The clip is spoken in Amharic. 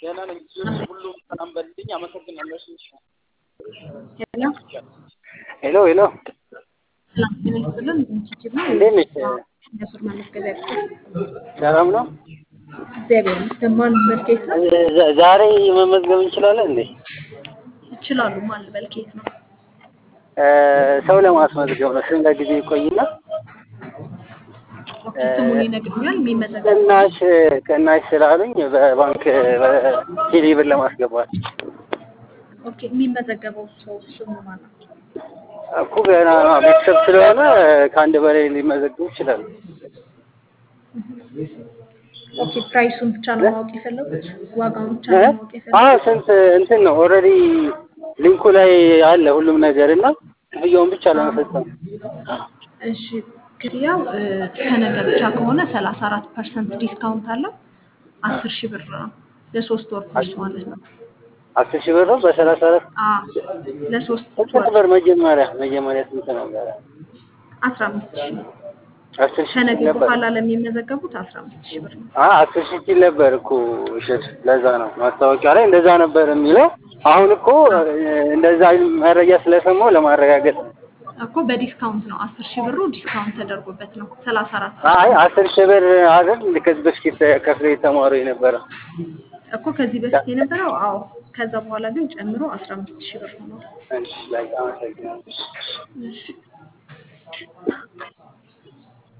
ገና ነኝ። ሁሉም ሰላም በልልኝ። አመሰግናለሁ። እሺ ሄሎ ሄሎ ሄሎ፣ ሰላም ጤና ይስጥልን። እንችችል ነው እንዴት ነሽ? የሱር ማመስገቢያ ሰላም ነው? እግዚአብሔር ይመስገን። ማን መልኬት ነው? ዛ- ዛሬ መመዝገብ እንችላለን እንዴ? ይችላሉ። ማን መልኬት ነው? እ፣ ሰው ለማስመዝገብ ነው። ስንት ጊዜ ይቆይና ኦኬ፣ ስሙን ይነግሩኛል። የሚመዘገብ ቅናሽ ቅናሽ ስላሉኝ በባንክ በቴሌ ብር ለማስገባት ኦኬ፣ የሚመዘገበው ሰው ስሙ ማን ነው? እኮ ገና ቤተሰብ ስለሆነ ከአንድ በላይ ሊመዘግቡ ይችላሉ። ኦኬ፣ ፕራይሱን ብቻ ነው ማወቅ የፈለጉት? ዋጋውን ብቻ እ? ነው ማወቅ የፈለጉት? አዎ ስንት እንትን ነው ኦልሬዲ ሊንኩ ላይ አለ ሁሉም ነገር እና ክፍያውን ብቻ ለመፈጸም እሺ ክፍያው እ፣ ከነገ ብቻ ከሆነ ሰላሳ አራት ፐርሰንት ዲስካውንት አለው። አስር ሺህ ብር ነው ለሶስት ወር ኮርስ ማለት ነው። አስር ሺህ ብር ነው በሰላሳ አራት አ ለሶስት ስንት ወር ነበር መጀመሪያ መጀመሪያ ስንት ነበረ? አስራ አምስት ሺህ ነው። አስር ሺህ ከነገ ነበር። በኋላ ለሚመዘገቡት አስራ አምስት ሺህ ብር ነው። አ አስር ሺህ ሲል ነበር እኮ እሸት። ለዛ ነው ማስታወቂያ ላይ እንደዛ ነበር የሚለው። አሁን እኮ እ፣ እንደዛ መረጃ ስለሰማሁ ለማረጋገጥ ነው። እኮ በዲስካውንት ነው። አስር ሺህ ብሩ ዲስካውንት ተደርጎበት ነው። ሰላሳ አራት አይ አስር ሺህ ብር አይደል ከዚህ በፊት ከፍሎ የተማሩ የነበረ እኮ ከዚህ በፊት የነበረው አዎ። ከዛ በኋላ ግን ጨምሮ አስራ አምስት ሺህ ብር ሆኗል። እሺ ላይ አመሰግናለሁ። እሺ